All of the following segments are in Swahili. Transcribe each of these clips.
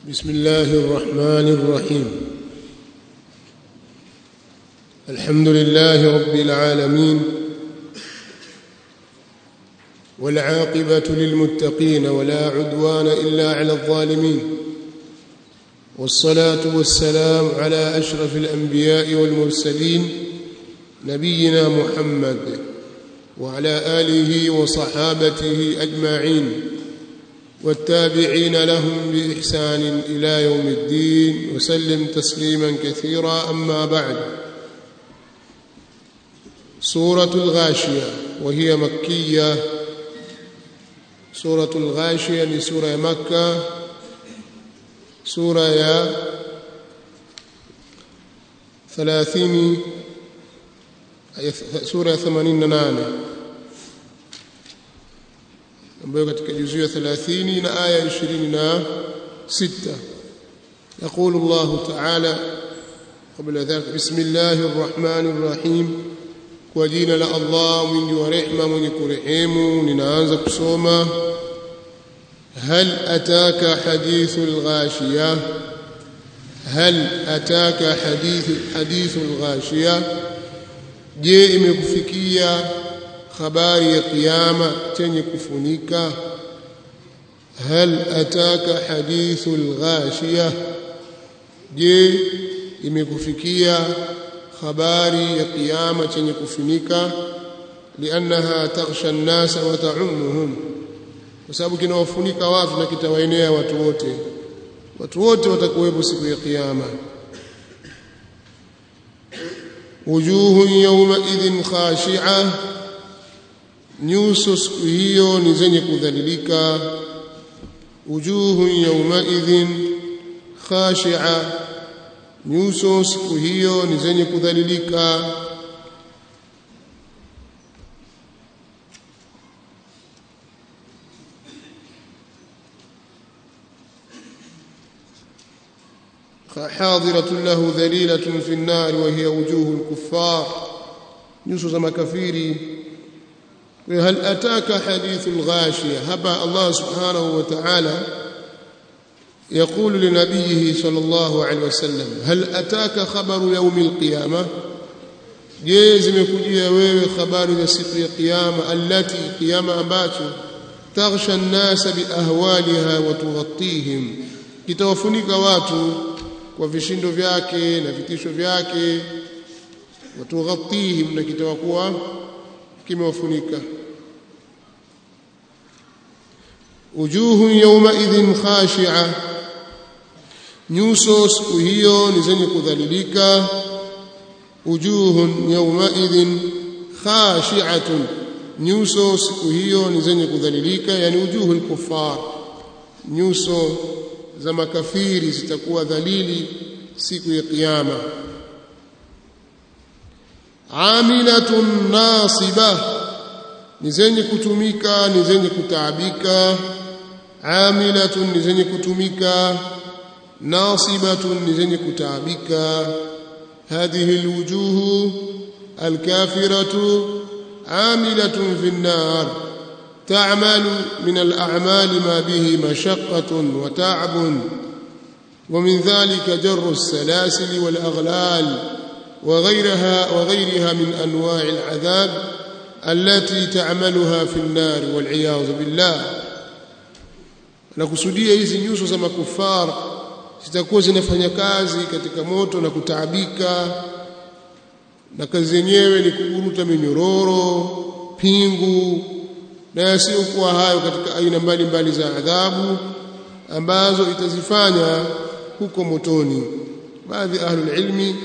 بسم الله الرحمن الرحيم الحمد لله رب العالمين والعاقبة للمتقين ولا عدوان إلا على الظالمين والصلاة والسلام على أشرف الأنبياء والمرسلين نبينا محمد وعلى آله وصحابته أجمعين والتابعين لهم بإحسان إلى يوم الدين وسلم تسليما كثيرا أما بعد سورة الغاشية وهي مكية سورة الغاشية لسورة مكة سورة يا ثلاثين سورة ثمانين نانه ambayo katika juzuu ya 30 na aya 26 يقول الله تعالى قبل ذلك بسم الله الرحمن الرحيم وجينا لا الله من ورحمة من كرحيم ننانza kusoma هل أتاك حديث الغاشية هل أتاك حديث حديث الغاشية je imekufikia habari ya kiyama chenye kufunika hal ataka hadithul ghashiya je imekufikia habari ya kiyama chenye kufunika liannaha taghsha an-nasa wa ta'ummuhum kwa sababu kinawafunika watu na kitawaenea watu wote watu wote watakuwepo siku ya kiyama wujuhun yawma idhin khashi'ah nyuso siku hiyo ni zenye kudhalilika wujuhun yawmaidhin khashi'a nyuso siku hiyo ni zenye kudhalilika حاضرة له ذليلة في النار وهي وجوه الكفار nyuso za makafiri هل أتاك حديث الغاشية هبا الله سبحانه وتعالى يقول لنبيه صلى الله عليه وسلم هل أتاك خبر يوم القيامة je zimekujia wewe habari za siku ya kiyama allati kiyama ambacho taghsha an-nasa biahwaliha wa tughattihim kitawafunika watu kwa vishindo vyake na vitisho vyake wa tughattihim na kitawakuwa kimewafunika wujuhu yawmaidhin khashi'a nyuso siku hiyo ni zenye kudhalilika wujuhun yawmaidhin khashi'atun nyuso siku hiyo ni zenye kudhalilika yani wujuhul kuffar nyuso za makafiri zitakuwa dhalili siku ya kiyama amilatun nasibah ni zenye kutumika ni zenye kutaabika amilatun ni zenye kutumika nasibatun ni zenye kutaabika hadhihi alwujuh alkafiratu amilatun fi an-nar تعمل من الأعمال ما به مشقة وتعب ومن ذلك جر السلاسل والأغلال وغيرها وغيرها من أنواع العذاب التي تعملها في النار والعياذ بالله nakusudia hizi nyuso za makufar zitakuwa zinafanya kazi katika moto na kutaabika na kazi yenyewe ni kuburuta minyororo pingu na yasiyokuwa hayo katika aina mbalimbali za adhabu ambazo itazifanya huko motoni baadhi ahlul ilmi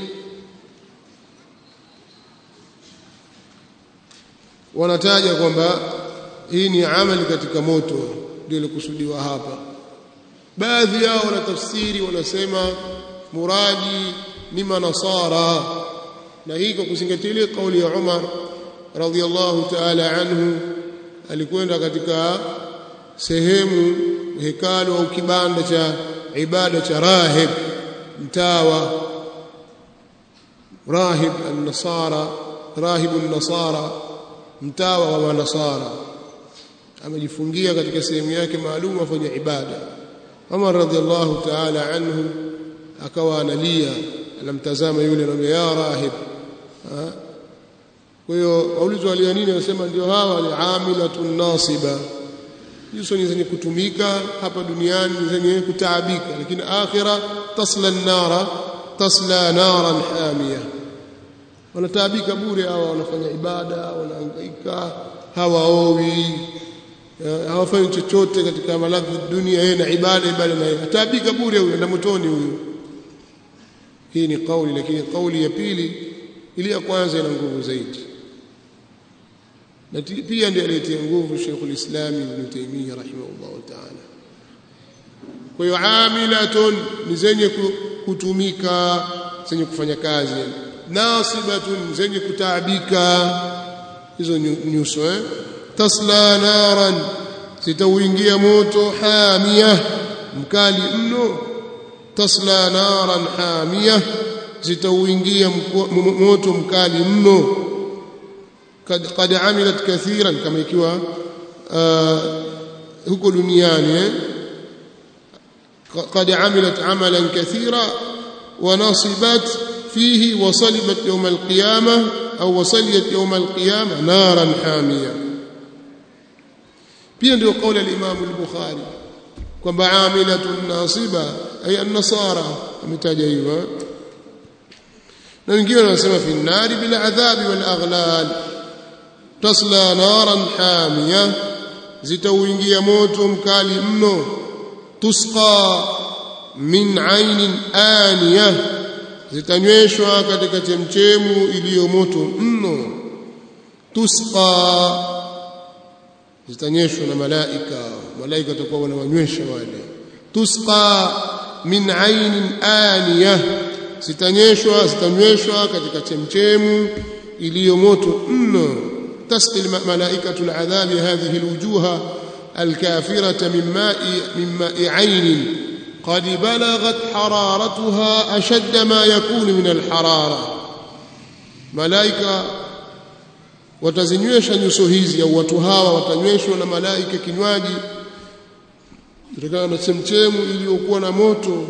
wanataja kwamba hii ni amali katika moto ndio ilikusudiwa hapa baadhi yao wana tafsiri wanasema muradi ni manasara na hii kwa kuzingatia ile kauli ya Umar radhiallahu ta'ala anhu alikwenda katika sehemu hekalu au kibanda cha ibada cha rahib mtawa rahib an-nasara rahib an-nasara mtawa wa manasara amejifungia katika sehemu yake maalum afanya ibada Umar radhiallahu ta'ala anhu akawa analia anamtazama yule anamwambia ya rahib kwa hiyo waulizwa walia nini anasema ndio hawa ni amilatun nasiba hizo ni zenye kutumika hapa duniani zenye kutaabika lakini akhira tasla nara tasla naran hamia wanataabika bure hawa wanafanya ibada wanahangaika hawaowi hawafanyi chochote katika maladhi dunia yeye na ibada ibada na yeye ataabika bure huyo na motoni huyo hii ni kauli lakini kauli ya pili ile ya kwanza ina nguvu zaidi na pia ndiye aliyetia nguvu Sheikh ulislam Ibn Taymiyyah rahimahullah ta'ala kwa hiyo amilatun ni zenye kutumika zenye kufanya kazi nasibatun zenye kutaabika hizo nyuso eh tasla naran zitauingia moto hamia mkali mno tasla naran hamia zitauingia moto mkali mno kad, kad amilat kathiran kama ikiwa uh, huko duniani eh قد عملت عملا كثيرا ونصبت فيه وصلبت يوم القيامة أو وصليت يوم القيامة نارا حامية pia ndio kauli al-Imam al-Bukhari kwamba amilatun nasiba ay an-nasara ametaja hivyo na wengine wanasema fi an-nari bil adhabi wal aghlal tasla naran hamiya zitauingia moto mkali mno tusqa min ainin aniya zitanyweshwa katika chemchemu iliyo moto mno tusqa zitanyeshwa na malaika malaika watakuwa wanawanywesha wale tusqa min ainin aniya zitanyeshwa zitanyweshwa katika chemchemu iliyo moto mno tasqi malaikatu aladhabi hadhihi alwujuha الكافرة من ماء من ماء عين قد بلغت حرارتها أشد ما يكون من الحرارة ملائكة watazinywesha nyuso hizi au watu hawa watanyweshwa na malaika kinywaji kutokana na chemchemu iliyokuwa na moto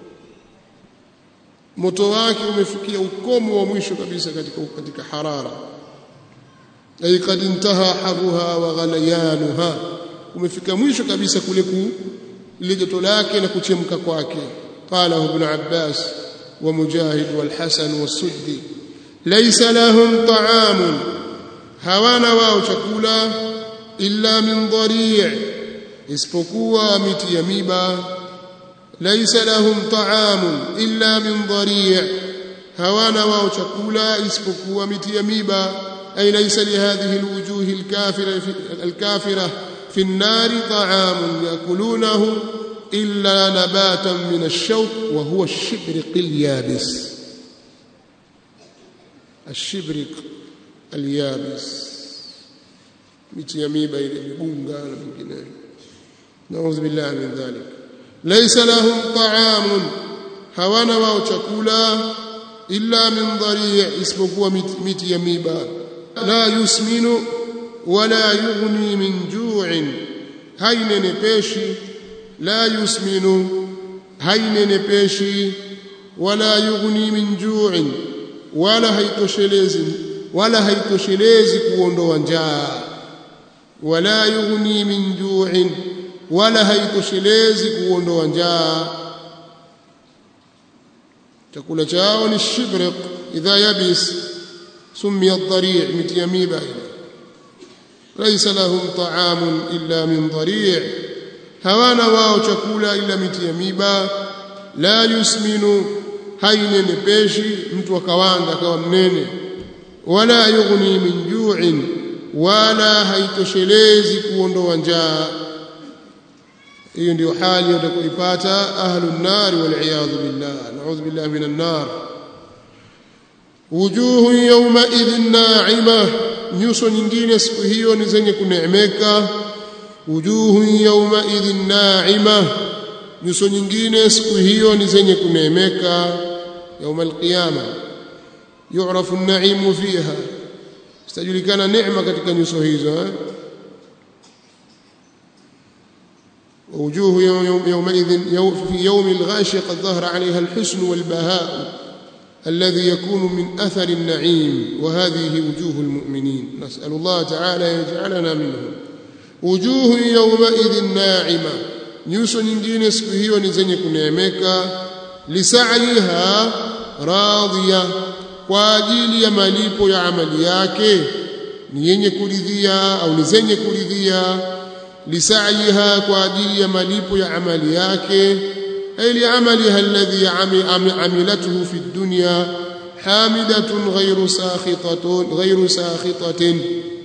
moto wake umefikia ukomo wa mwisho kabisa katika katika harara ay kad intaha haruha wa ghalayanuha umefika mwisho kabisa kule ku ile joto lake na kuchemka kwake qala ibn abbas wa mujahid wal hasan was-suddi laysa lahum ta'amun hawana wao chakula illa min dhari' isipokuwa miti ya miba laysa lahum ta'amun illa min dhari' hawana wao chakula isipokuwa miti ya miba ay laysa li hadhihi alwujuh alkafira alkafira في النار طعام يأكلونه إلا نباتا من الشوك وهو الشبرق اليابس الشبرق اليابس miti ya miba ile migunga na mingineyo naudhu billahi min dhalik laysa lahum ta'amun hawana wao chakula illa min dhari' isipokuwa miti ya miba la yusminu wala yughni min ju'in hainenepeshi la yusminu hainenepeshi wala yughni min ju'in wala haitoshelezi wala haitoshelezi kuondoa njaa wala yughni min ju'in wala haitoshelezi kuondoa njaa chakula chao ni shibriq idha yabis summiya ad-dari' mitiyamiba laysa lahum ta'amun illa min dhari' hawana wao chakula ila miti ya miba la yusminu hainenepeshi mtu akawanga akawa mnene wala yughni min ju'in wala haitoshelezi kuondoa njaa hiyo ndio hali utakayoipata ahlun nar wal iyad billah na'udhu billahi minan nar wujuhu yawma idhin na'ima nyuso nyingine siku hiyo ni zenye kuneemeka wujuhu yawma idhin na'ima nyuso nyingine siku hiyo ni zenye kuneemeka يوم القيامه يعرف النعيم فيها stajulikana neema katika nyuso hizo eh? ووجوه يومئذ في يوم الغاشية قد ظهر عليها الحسن والبهاء الذي يكون من أثر النعيم وهذه وجوه المؤمنين نسأل الله تعالى يجعلنا منهم وجوه يومئذ ناعمة nyuso nyingine siku hiyo ni zenye kuneemeka lisaiha radhiya kwa ajili ya malipo ya amali yake ni yenye kuridhia au ni zenye kuridhia lisaiha kwa ajili ya malipo ya amali yake ay liamaliha alladhi amilathu fi dunya hamidatun ghayru sakhitatun ghayru sakhitatin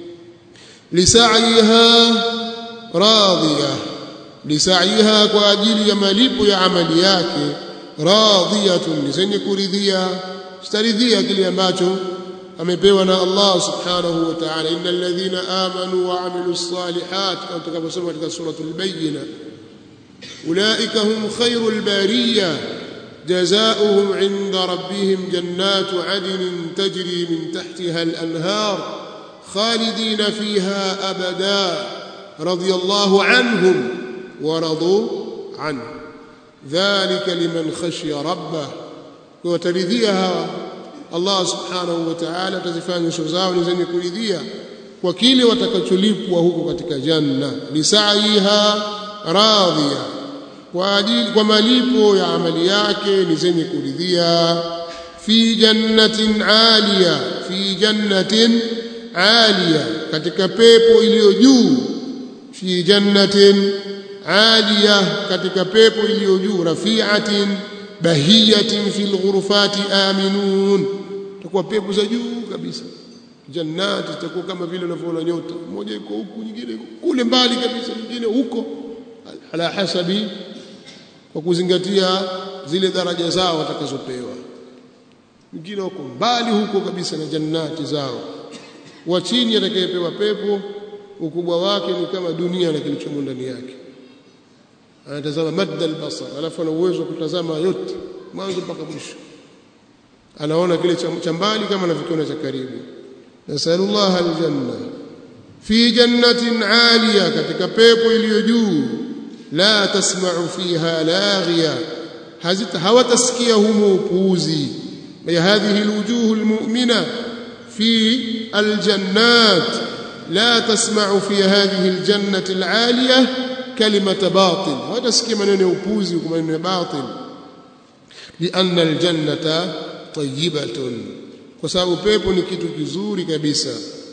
lisaiha radhiya lisaiha kwa ajili ya malipo ya amali yake radhiyatun zenye kuridhia staridhia kile ambacho amepewa na Allah subhanahu wa ta'ala innal ladhina amanu wa amilus salihat kama tutakaposoma katika suratul bayyina ulaika hum khairul bariyah جزاؤهم عند ربهم جنات عدن تجري من تحتها الأنهار خالدين فيها أبدا رضي الله عنهم ورضوا عنه ذلك لمن خشي ربه وترضيها Allah subhanahu wa ta'ala atazifanya nyuso zao ni zenye kuridhia kwa kile watakacholipwa huko katika janna lisaiha radhiya kwa ajili kwa malipo ya amali yake ni zenye kuridhia fi jannatin aliya fi jannatin aliya katika pepo iliyo juu fi jannatin aliya katika pepo iliyo juu rafi'atin bahiyatin fil ghurufati aminun takuwa pepo za juu kabisa jannati zitakuwa kama vile unavyoona nyota moja iko huku nyingine kule mbali kabisa nyingine huko ala hasabi kwa kuzingatia zile daraja zao watakazopewa wengine wako mbali huko kabisa na jannati zao wa chini atakayepewa pepo ukubwa wake ni kama dunia na kilichomo ndani yake anatazama madda albasar alafu ana uwezo wa kutazama yote mwanzo mpaka mwisho anaona kile cha mbali kama anavikiona cha karibu nasallallahu aljanna fi jannatin aliya katika pepo iliyo juu la tasma'u fiha laghiya hazita hawatasikia humo upuuzi ya hadhihi alwujuh almu'mina fi aljannat la tasma'u fi hadhihi aljannati alaliya kalimata batil hawatasikia maneno ya upuuzi kwa maneno ya batil lianna aljannata tayyibatun kwa sababu pepo ni kitu kizuri kabisa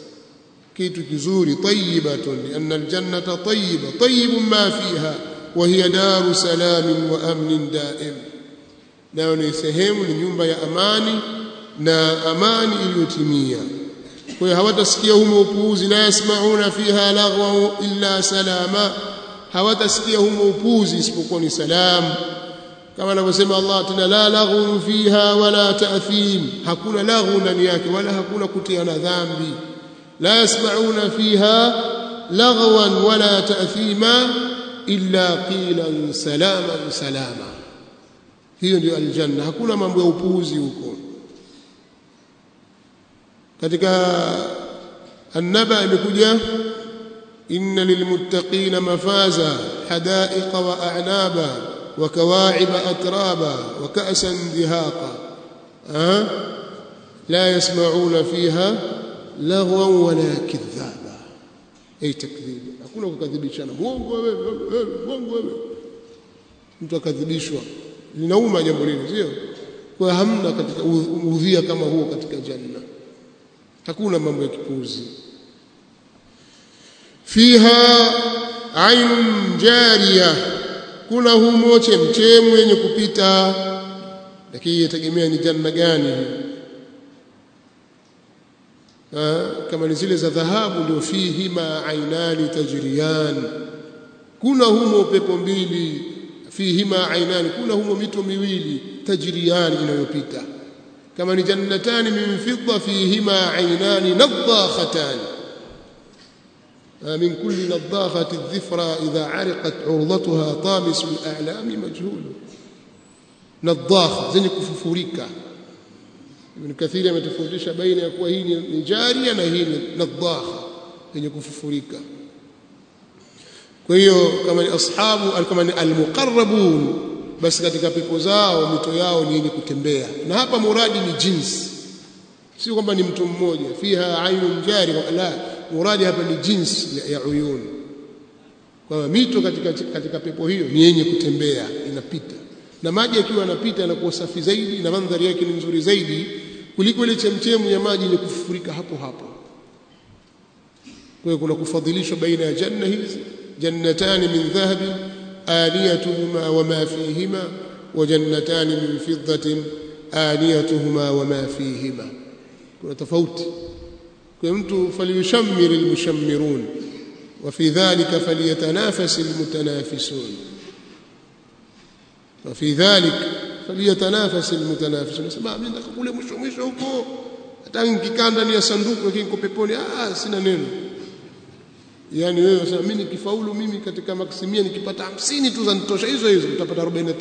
kitu kizuri tayyibatun lianna aljannata tayyiba tayyibun ma fiha wa hiya daru salamin wa amnin daim nayo ni sehemu ni nyumba ya amani na amani iliyotimia kwa hiyo hawatasikia humo upuuzi la yasmauna fiha laghwa illa salama hawatasikia humo upuuzi isipokuwa ni salamu kama anavyosema Allah tena la laghu fiha wala ta'thim hakuna laghu ndani yake wala hakuna kutiana dhambi la yasma'una fiha laghwan wala ta'thima illa qilan salaman salama hiyo ndio aljanna hakuna mambo ya upuuzi huko katika annaba imekuja inna lilmuttaqina mafaza hadaiqa wa a'naba وكواعب أترابا وكأسا دهاقا أه؟ لا يسمعون فيها لغوا ولا كذابا أي تكذيب hakuna kukadhibishana mwongo wewe mwongo wewe mtu akadhibishwa linauma jambo lile sio kwa hamna katika udhia kama huo katika janna hakuna mambo ya kipuzi fiha ainun jariyah kuna humo chemchemu yenye kupita lakini yategemea ni janna gani ha, kama ni zile za dhahabu ndio fihi ma ainani tajriyan kuna humo pepo mbili fihi ma ainani kuna humo mito miwili tajriyan inayopita kama ni jannatani min fidda fihi ma ainani nadakhatan من كل نضاخة الذفرى إذا عرقت عرضتها طامس الأعلام مجهول نضاخة زي كففوريكا ابن كثير يتفوتش بين يكون هي نجارية na hii nadhaha yenye kufufurika kwa hiyo kama ni ashabu kama ni almuqarrabun basi katika pepo zao mito yao ni yenye kutembea na hapa muradi ni jinsi sio kwamba ni mtu mmoja fiha ainun jari la muradi hapa ni jinsi ya uyun kwamba mito katika, katika pepo hiyo ni yenye kutembea inapita na maji yakiwa yanapita yanakuwa safi zaidi na mandhari yake ni nzuri zaidi kuliko ile chemchemu ya maji yenye kufurika hapo hapo kwa hiyo kuna kufadhilishwa baina ya janna hizi jannatani min dhahabi aniyatuhuma wama fihima wa jannatani min fiddatin aniyatuhuma wama fihima kuna tofauti kwa mtu falyushammir almushammirun وفي ذلك فليتنافس المتنافسون وفي ذلك فليتنافس المتنافسون nasema mimi nataka kule mwisho mwisho huko hata nikikaa ndani ya sanduku lakini niko peponi ah sina neno yani wewe unasema mimi nikifaulu mimi katika maksimia nikipata 50 tu zanitosha hizo hizo utapata 49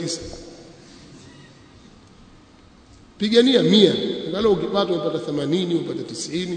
pigania 100 angalau ukipata upata 80 upata 90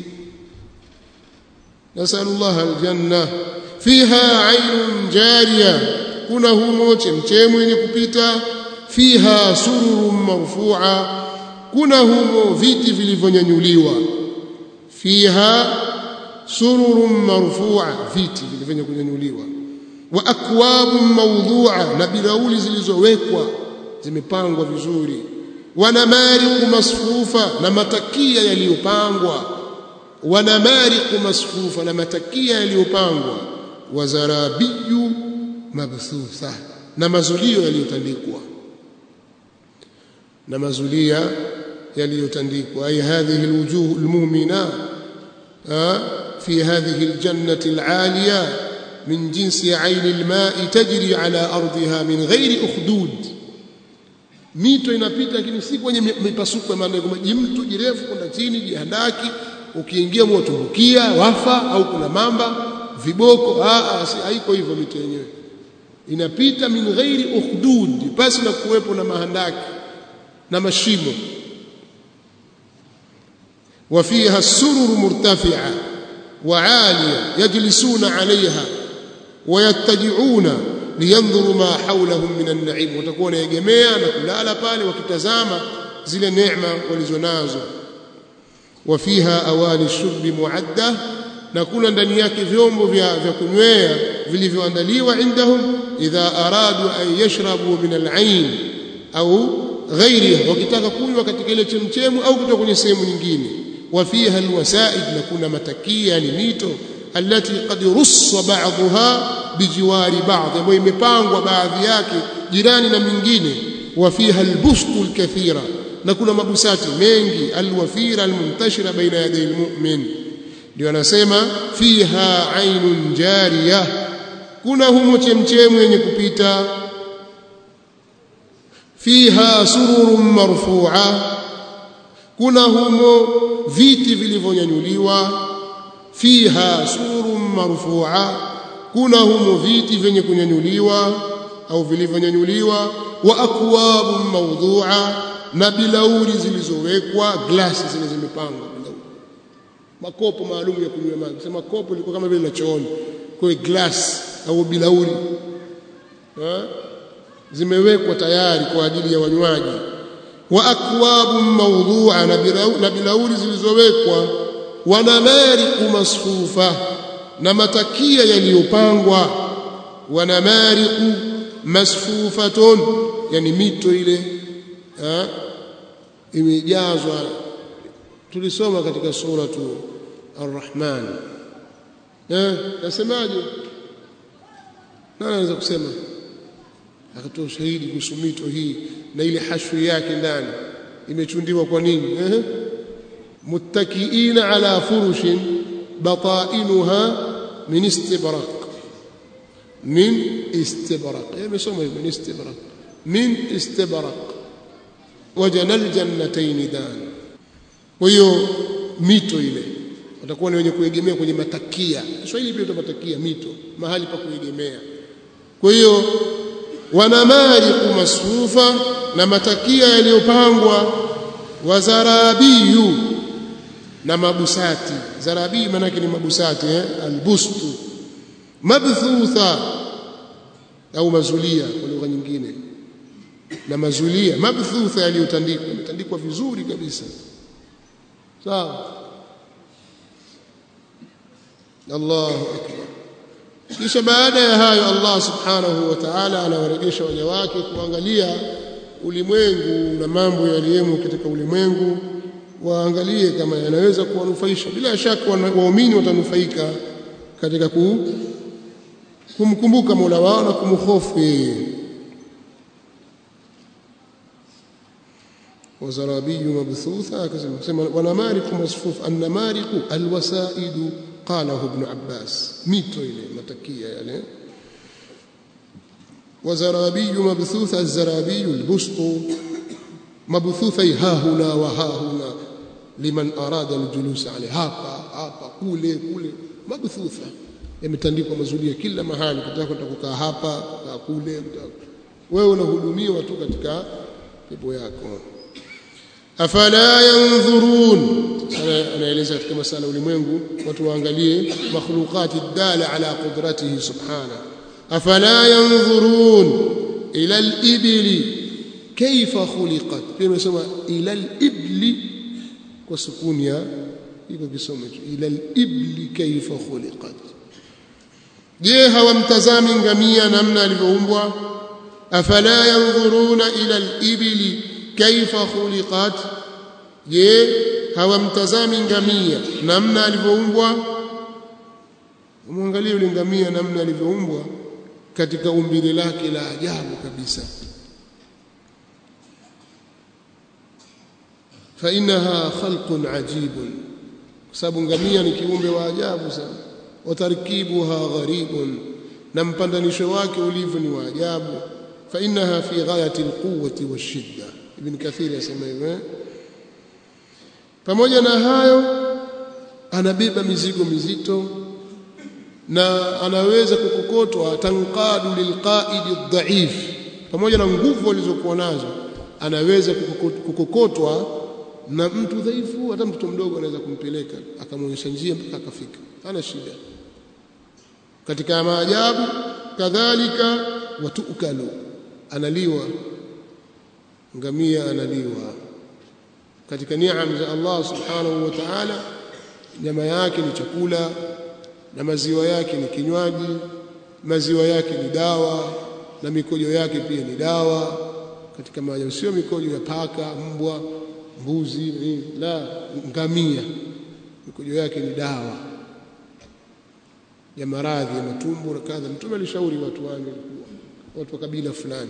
نسأل الله الجنة فيها عين جارية kuna humo chemchemu yenye kupita fiha sururun marfu'a kuna humo viti vilivyonyanyuliwa fiha sururun marfu'a viti vilivyonyanyuliwa wa akwabun mawdhu'a na bilauli zilizowekwa zimepangwa vizuri wa namariqu masfufa na matakia yaliyopangwa wa namariqu masfufa na matakia yaliyopangwa wa zarabiyu mabthutha na mazulio yaliyotandikwa na mazulia yaliyotandikwa ay hadhihi alwujuh almu'mina fi hadhihi aljannati al'aliya min jinsi 'ayn alma'i tajri 'ala ardiha min ghairi ukhdud mito inapita lakini si kwenye mipasuko maana kama jimtu jirefu kwenda chini jihandaki ukiingia moto rukia wafa au kuna mamba viboko a si haiko hivyo mito yenyewe inapita min ghairi ukhdud basi na kuwepo na mahandaki na mashimo وفيها السرر مرتفعة وعالية يجلسون عليها ويتجعون لينظروا ما حولهم من النعيم وتكون يجميع نكلالا pale wakitazama zile neema walizonazo وفيها أواني الشرب معدة na kuna ndani yake vyombo vya vya kunywea vilivyoandaliwa indahum idha aradu an yashrabu min al-ain au ghairiha wakitaka kunywa katika ile chemchemu au kutoka kwenye sehemu nyingine وفيها الوسائد نكون متكيا يعني ميتو التي قد رص بعضها بجوار بعض ambayo imepangwa baadhi yake jirani na mingine وفيها البسط الكثيرة na kuna mabusati mengi alwafira almuntashira baina yaday almu'min ndio anasema fiha ainun jariya kuna humo chemchemu yenye kupita fiha sururun marfu'a kuna humo viti vilivyonyanyuliwa fiha sururun marfu'a kuna humo viti vyenye kunyanyuliwa au vilivyonyanyuliwa wa akwabun mawdu'a na bilauri zilizowekwa glasi zile zimepangwa bilauri makopo maalum ya kunywa maji sema kopo liko kama vile la chooni kwa hiyo glass au bilauri ha? zimewekwa tayari kwa ajili ya wanywaji wa akwabun mawdu'a na bilauri zilizowekwa wa namariqu masfufa na matakia yaliyopangwa wa namariqu masfufatun yani mito ile ha? imejazwa tulisoma katika suratu ar-rahman eh nasemaje nani anaweza kusema akatoa shahidi kuhusu mito hii na ile hashwi yake ndani imechundiwa kwa nini eh muttakiina ala furushin batainuha min istibraq min istibraq yamesoma min istibraq min istibraq wajana aljannatayn dan kwa hiyo mito ile watakuwa ni wenye kuegemea kwenye matakia Kiswahili pia matakia mito mahali pa kuegemea kwa hiyo wanamariqu masfufa na matakia yaliyopangwa wa zarabiyu na mabusati zarabii maana ni mabusati eh? albustu mabthutha au mazulia kwa lugha nyingine na mazulia mabthutha yaliyotandikwa yametandikwa vizuri kabisa sawa Allahu akbar kisha baada ya hayo Allah subhanahu wa ta'ala anawarejesha waja wake kuangalia ulimwengu na mambo yaliyomo katika ulimwengu waangalie kama yanaweza kuwanufaisha bila shaka waumini watanufaika katika ku, kumkumbuka Mola wao na kumhofu yeye وزرابي مبثوثة كما ونمارق مصفوف النمارق الوسائد قاله ابن عباس ميتو إليه متكية يعني وزرابي مبثوث الزرابي البسط مبثوثي ها هنا وها هنا liman arada aljulus alayhi hapa hapa kule kule mabthutha yametandikwa mazulia kila mahali kutaka kukaa hapa kukaa kule wewe unahudumiwa tu katika pepo yako afala yanzurun anaeleza katika masala ulimwengu watu waangalie makhluqati dala ala qudratihi subhana afala yanzurun ila al-ibli kayfa khuliqat pia imesema ila al-ibli kwa sukuni ya iko kisomo hicho ila al-ibli kayfa khuliqat je hawamtazami ngamia namna alivyoumbwa afala yanzuruna ila al-ibli kaifa khuliqat je hawamtazami ngamia namna alivyoumbwa muangalie yule ngamia namna alivyoumbwa katika umbile lake la ajabu kabisa fa innaha khalqun ajibun kwa sababu ngamia ni kiumbe wa ajabu sana watarkibuha gharibun na mpandanisho wake ulivyo ni wa ajabu fa innaha fi ghayati alquwwati washidda ibn kathir yasema hivyo pamoja na hayo anabeba mizigo mizito na anaweza kukokotwa tanqadu lilqaidi dhaif pamoja na nguvu alizokuwa nazo anaweza kukokotwa na mtu dhaifu hata mtoto mdogo anaweza kumpeleka akamwonyesha njia mpaka akafika hana shida katika maajabu kadhalika watukalu analiwa ngamia analiwa katika neema za Allah subhanahu wa ta'ala nyama yake ni chakula na maziwa yake ni kinywaji maziwa yake ni dawa na mikojo yake pia ni dawa katika maajabu sio mikojo ya paka mbwa mbuzi la ngamia mikojo yake ni dawa ya maradhi ya matumbo na kadha mtume alishauri watu wanywe watu wa kabila fulani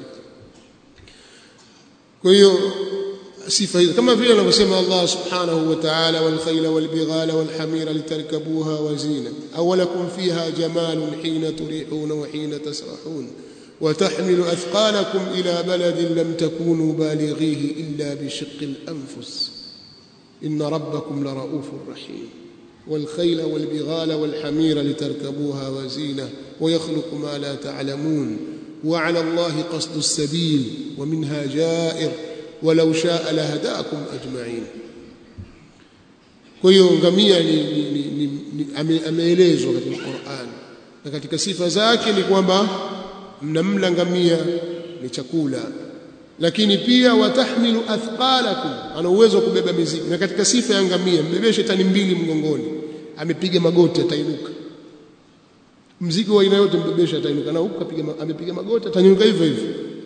kwa hiyo sifa hizo kama vile anavyosema Allah subhanahu wa ta'ala wal khayla wal bighala wal hamira litarkabuha wa zina aw lakum fiha jamalun hina turihuna wa hina tasrahun وتحمل أثقالكم إلى بلد لم تكونوا بالغيه إلا بشق الأنفس إن ربكم لرؤوف رحيم والخيل والبغال والحمير لتركبوها وزينة ويخلق ما لا تعلمون وعلى الله قصد السبيل ومنها جائر ولو شاء لهداكم أجمعين kwa hiyo ngamia ni, ni, ni, ni, ni ameelezwa katika Qur'an na katika sifa zake ni kwamba mnamla ngamia ni chakula lakini pia watahmilu athqalakum ana uwezo wa kubeba mizigo na katika sifa ya ngamia mbebeshe tani mbili mgongoni amepiga magoti atainuka mzigo wa aina yote mbebeshe atainuka na huko apiga amepiga magoti atanyuka hivyo hivyo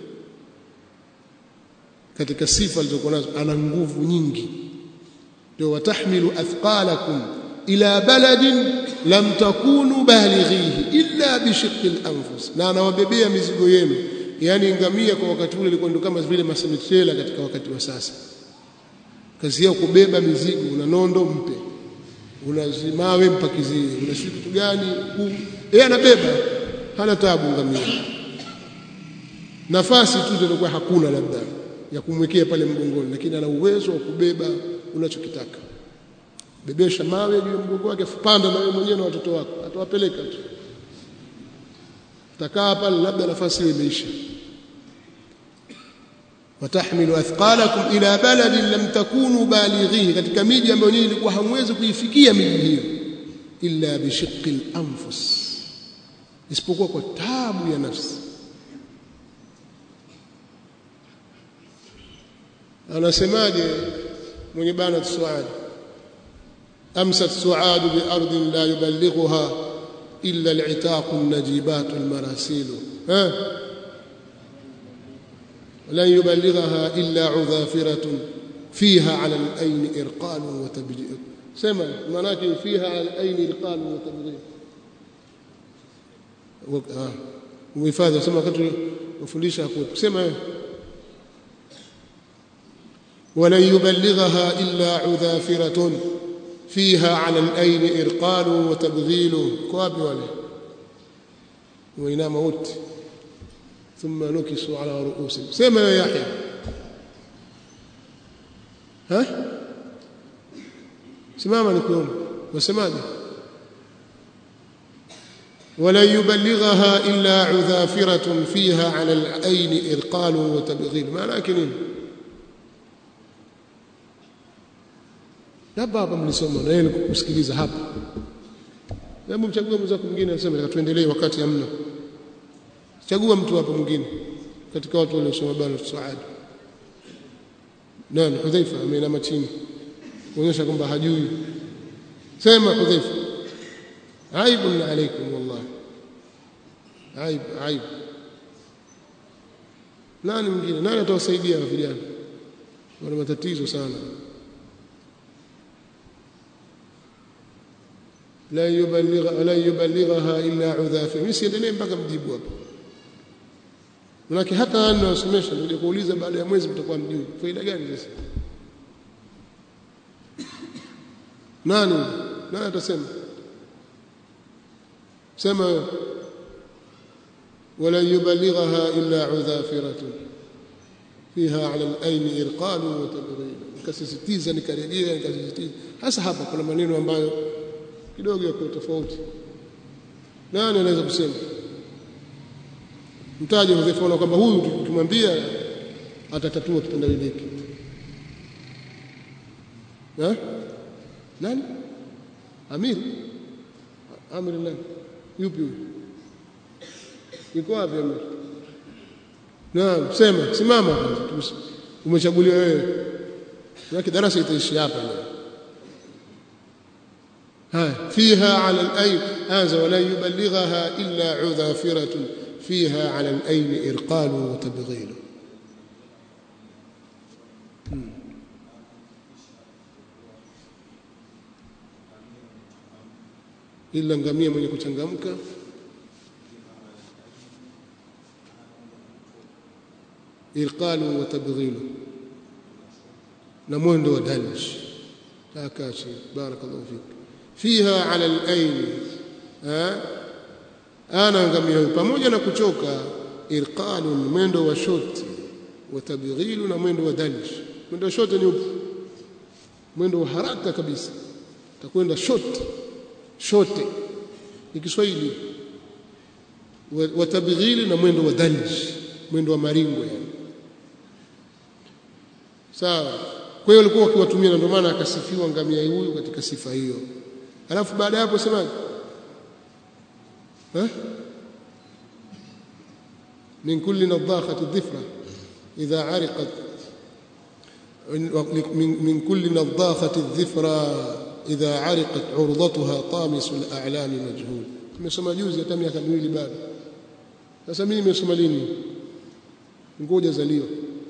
katika sifa alizokuwa nazo ana nguvu nyingi ndio watahmilu athqalakum ila baladin lam takunu balighihi illa bishiqqi al-anfus na anawabebea mizigo yenu yani ngamia kwa wakati ule ilikuwa ndio kama vile masemitela katika wakati wa sasa kazi yao kubeba mizigo una nondo mpe unazimawe mpakizie una kitu gani yeye anabeba hana tabu ngamia nafasi tu ndio hakuna labda ya kumwekea pale mgongoni lakini ana uwezo wa kubeba unachokitaka bebesha mawe juu ya mgongo wake panda na wewe mwenyewe na watoto wako atawapeleka tu takaa pale labda nafasi hiyo imeisha watahmilu athqalakum ila baladin lam takunu balighihi katika miji ambayo nyinyi ilikuwa hamwezi kuifikia miji hiyo illa bishiqqi al-anfus isipokuwa kwa taabu ya nafsi anasemaje mwenye bana suad amsat suad bi ardin la yuballighuha illa al'itaq an-najibat al-marasil ha لن يبلغها إلا عذافرة فيها على الأين إرقال وتبجيل سمع مناكب فيها على الأين إرقال وتبجيل ومفاذة سمع كتر وفليش أقول سمع ولن يبلغها إلا عذافرة فيها على الأين إرقال وتبغيل كواب وله وإنام موت ثم نكسوا على رؤوسهم سمع يا يحيى ها simama nikuone wasemaje ولن يبلغها إلا عذافرة فيها على العين إرقال وتبغيل ما لكن labda hapa mlisoma na yeye kusikiliza hapa hebu mchague mwenzako mwingine aseme tuendelee wakati hamna chagua mtu hapa mwingine katika watu waliosoma bana Saad nani Hudhaifa ameinama chini kuonyesha kwamba hajui sema Hudhaifa aibun alaikum wallahi aib aib nani mwingine nani atawasaidia vijana wana matatizo sana la yuballigha la yuballighaha illa udhafi mimi siendelee mpaka mjibu hapo Manake hata ana wasomesha ndio kuuliza baada ya mwezi mtakuwa mjui. Faida gani sasa? Nani? Nani atasema? Sema wala yuballighaha illa udhafiratun fiha ala al-ayn irqal wa tabghil. Nikasisitiza nikarejea nikasisitiza. Hasa hapa kuna maneno ambayo kidogo yako tofauti. Nani anaweza kusema? mtaje Hudhaifa kwamba huyu tukimwambia atatatua kitendawili hiki eh nani Amir Amir nani yupi huyu yuko wapi Amir naam sema simama kwanza umechaguliwa wewe yake darasa itaishi hapa leo ها فيها على الأين هذا ولا يبلغها إلا عذافرة فيها على الأين إرقال وتبغيل ila ngamia mwenye kuchangamka irqalu wa tabghilu na mwendo wa dalj takachi barakallahu fik fiha ala al-ayn ana ngamia pamoja na kuchoka irqalu mwendo wa shoti wa tabghilu na mwendo wa dalj mwendo wa shoti ni upi mwendo wa haraka kabisa takwenda shoti shote ni Kiswahili wa tabghili na mwendo wa dalj mwendo wa maringo yani sawa kwa hiyo walikuwa wakiwatumia na ndio maana akasifiwa ngamia huyu katika sifa hiyo alafu baada ya hapo semaje ها من كل نضاخة الظفرة إذا عرقت من, من كل نضاخة الظفرة إذا عرقت عرضتها طامس الأعلام مجهول nimesoma juzi hata miaka miwili bado sasa mimi nimesoma lini ngoja zaliwa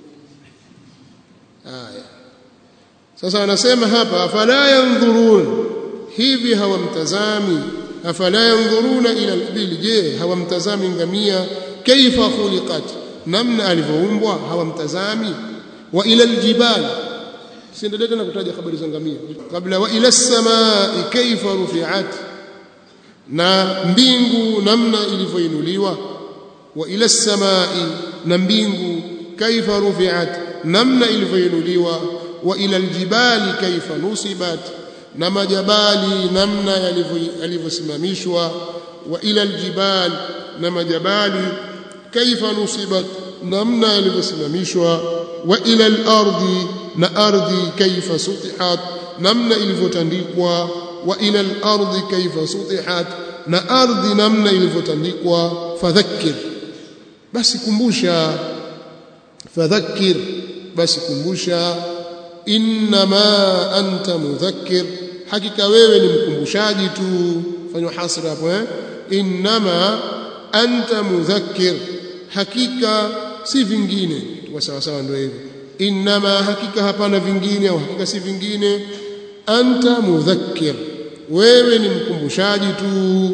haya sasa anasema hapa afala yanzurun hivi hawamtazami afala yanzuruna ila al-ibil je hawamtazami ngamia kaifa khuliqat namna alivyoumbwa hawamtazami wa ila al-jibal siendelee tena kutaja habari za ngamia kabla wa ila as-samai kaifa rufi'at na mbingu namna ilivyoinuliwa wa ila as-samai na mbingu kaifa rufi'at namna ilivyoinuliwa wa ila al-jibali kaifa nusibat na majabali namna yalivyosimamishwa wa ila aljibal na majabali kaifa nusibat namna yalivyosimamishwa wa ila alardi na ardhi kaifa sutihat namna ilivyotandikwa wa ila alardi kaifa sutihat na ardhi namna ilivyotandikwa fadhakkir basi kumbusha fadhakkir basi kumbusha innama anta mudhakkir hakika wewe ni mkumbushaji tu fanywa hasra hapo eh innama anta mudhakkir hakika si vingine kwa sawa sawa ndio hivyo innama hakika hapana vingine au hakika si vingine anta mudhakkir wewe ni mkumbushaji tu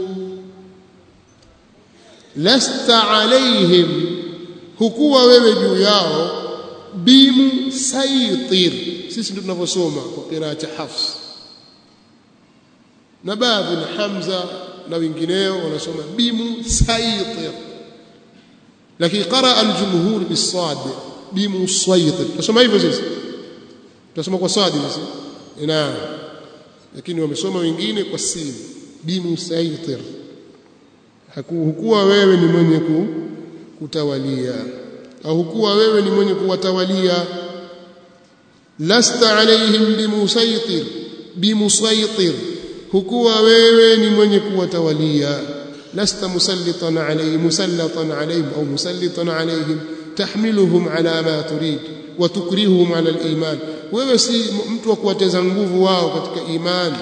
lasta alaihim hukuwa wewe juu yao bimu saitir sisi ndio tunavyosoma kwa qiraati hafs na baadhi na hamza na wengineo wanasoma bimu saitir lakini qaraa aljumhur bisad bimu saitir tunasoma hivyo sisi tunasoma kwa sadi sisi naam lakini wamesoma wengine kwa sin bimu saitir hukuwa wewe ni mwenye kutawalia au hukuwa wewe ni mwenye kuwatawalia lasta alaihim bimusaitir bimusaitir hukuwa wewe ni mwenye kuwatawalia lasta musallitan alayhim musallatan alayhim au musallitan alayhim tahmiluhum ala ma turid wa tukrihuhum ala aliman wewe si mtu wa kuwateza nguvu wao katika imani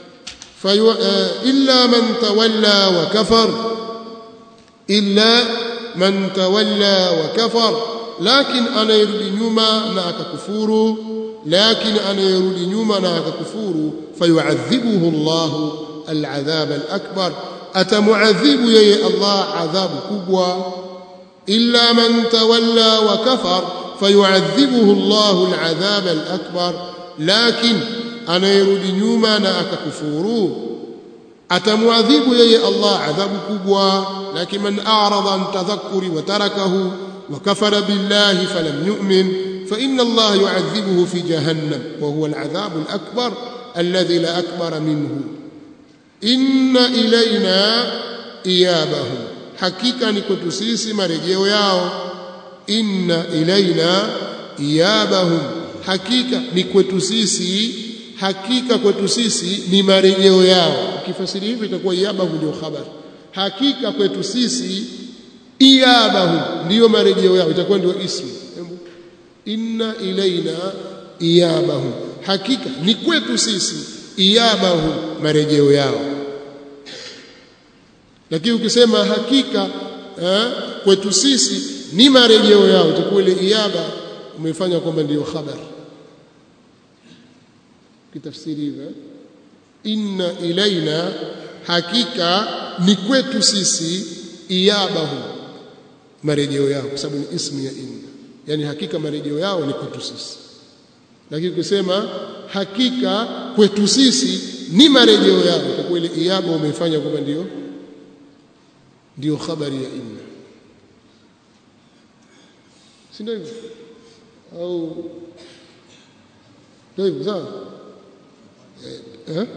illa man tawalla wa kafar illa man tawalla wa kafar lakin anayerudi nyuma na akakufuru lakin anayerudi nyuma na akakufuru fayuadhibuhu Allah al'adhab al'akbar atamuadhibu yeye Allah adhabu kubwa illa man tawalla wa kafar fayuadhibuhu Allah al'adhab al'akbar lakin anayerudi nyuma na akakufuru atamuadhibu yeye Allah adhabu kubwa lakini man a'rada an tadhakkuri wa tarakahu wa kafara billahi falam yu'min fa inna Allah yu'adhibuhu fi jahannam wa huwa al'adhab al'akbar alladhi la akbar minhu inna ilayna iyabahum hakika ni kwetu sisi marejeo yao inna ilaina iyabahum hakika ni kwetu sisi hakika kwetu sisi ni marejeo yao ukifasiri hivi itakuwa iyabahu ndio khabar hakika kwetu sisi iyabahu ndio marejeo yao itakuwa ndio ismu inna ilaina iyabahu hakika ni kwetu sisi iyabahu marejeo yao lakini ukisema hakika eh, kwetu sisi ni marejeo yao itakuwa ile iyaba umefanya kwamba ndiyo khabar kitafsiri hivyo inna ilaina hakika ni kwetu sisi iyabahu marejeo yao kwa sababu ni ismu ya inna yani hakika marejeo yao ni kwetu sisi lakini ukisema hakika kwetu sisi ni marejeo yao itakuwa ile iyaba umefanya kwamba ndio ndio khabari ya inna si ndio hivyo au ndio hivyo sawa eh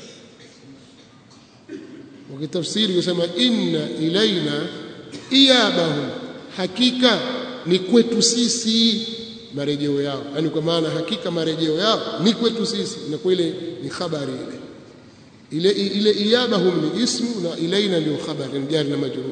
ukitafsiri kusema inna ilaina iyabahum hakika ni kwetu sisi marejeo yao yani kwa maana hakika marejeo yao ni kwetu sisi na kweli ni habari ile ile ile iyabahum ni ismu na ilaina ndio habari ni jari na majrur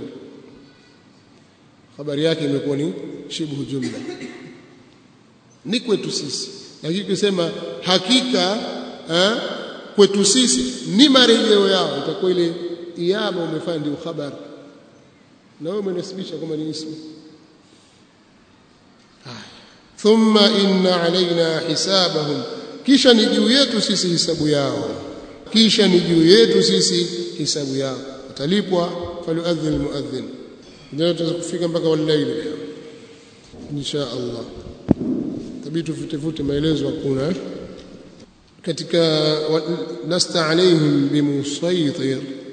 habari yake imekuwa ni shibhu jumla ni kwetu sisi lakini kusema hakika eh, kwetu sisi ni marejeo yao itakuwa ile iyaba umefanya ndio habari na wewe umenasibisha kama ni ismu thumma inna alaina hisabahum kisha ni juu yetu sisi hisabu yao kisha ni juu yetu sisi hisabu yao utalipwa falyuadhin almuadhin ndio tutaweza kufika mpaka walaili insha Allah tabii tufute maelezo hakuna katika lasta alaihim bimusaytir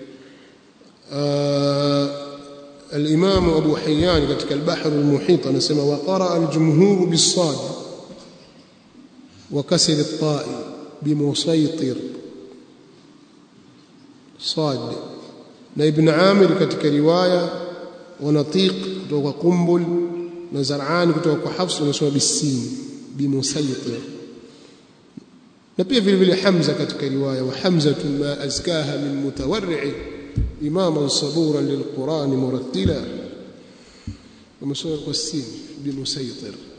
الإمام أبو حيان كتك البحر المحيط نسمى وقرأ الجمهور بالصاد وكسر الطاء بمسيطر صاد ابن عامر كتك رواية ونطيق كتوك قنبل نزرعان كتوك حفص ونسمى بالسين بمسيطر نبي في الفيل حمزة كتك رواية وحمزة ما أزكاها من متورع إماما صبورا للقرآن مرتلا ومسوق السين بمسيطر